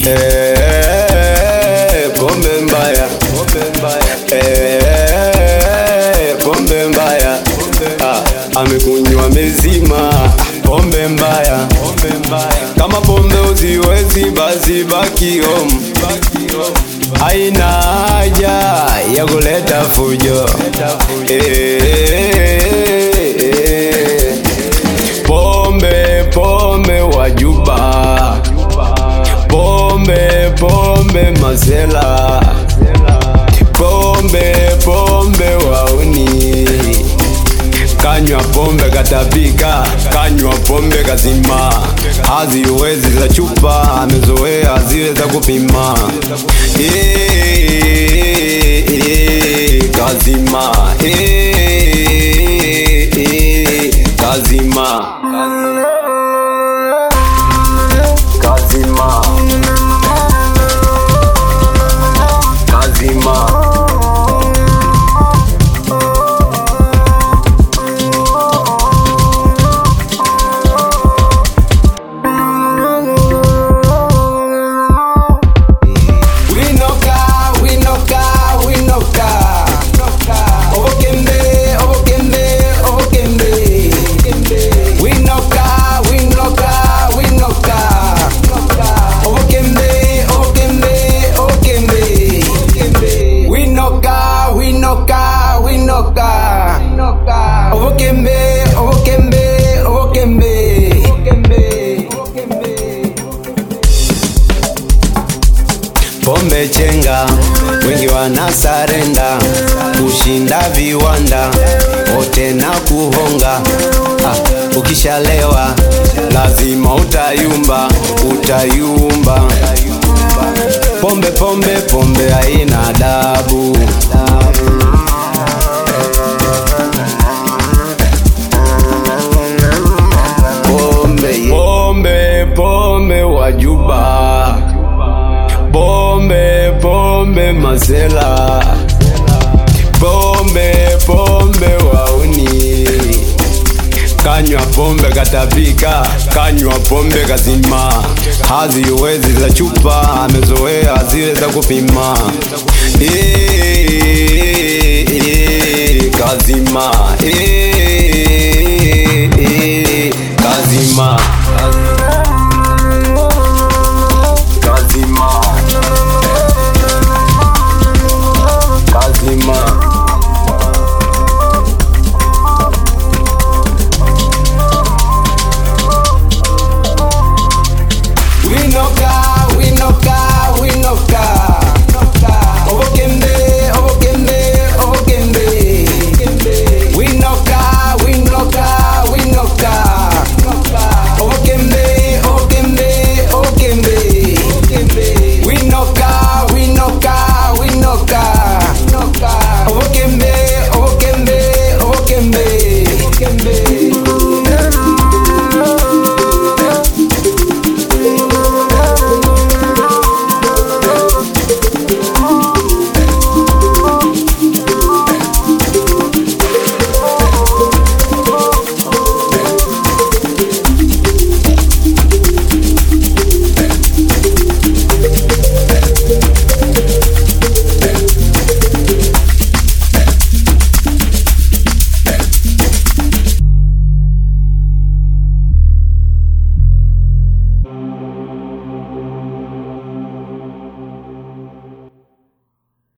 Eh, pombe mbaya Eh, pombe mbaya Ah, amekunywa mezima pombe mbaya kama pombe uziwezi basi baki home haina haja ya kuleta fujo Eh, eh, pombe pombe wajuba pombe pombe mazela pombe pombe wauni kanywa pombe katapika kanywa pombe kazima haziwezi za chupa amezoea zile za kupima Eh, eh, kazima Eh, eh, kazima kazima kazima winoka winoka winoka obokembe obokembe obokembe winoka winoka winoka obokembe obokembe obokembe winoka winoka winoka obokembe obokembe obokembe pombe chenga, wengi wanasarenda kushinda viwanda wote na kuhonga. Ah, ukishalewa lazima utayumba, utayumba. Pombe pombe pombe haina adabu. Pombe pombe pombe wajuba pombe pombe mazela pombe pombe wauni kanywa pombe katapika kanywa pombe kazima haziwezi za chupa amezoea zile za kupima Eh, eh, kazima Eh,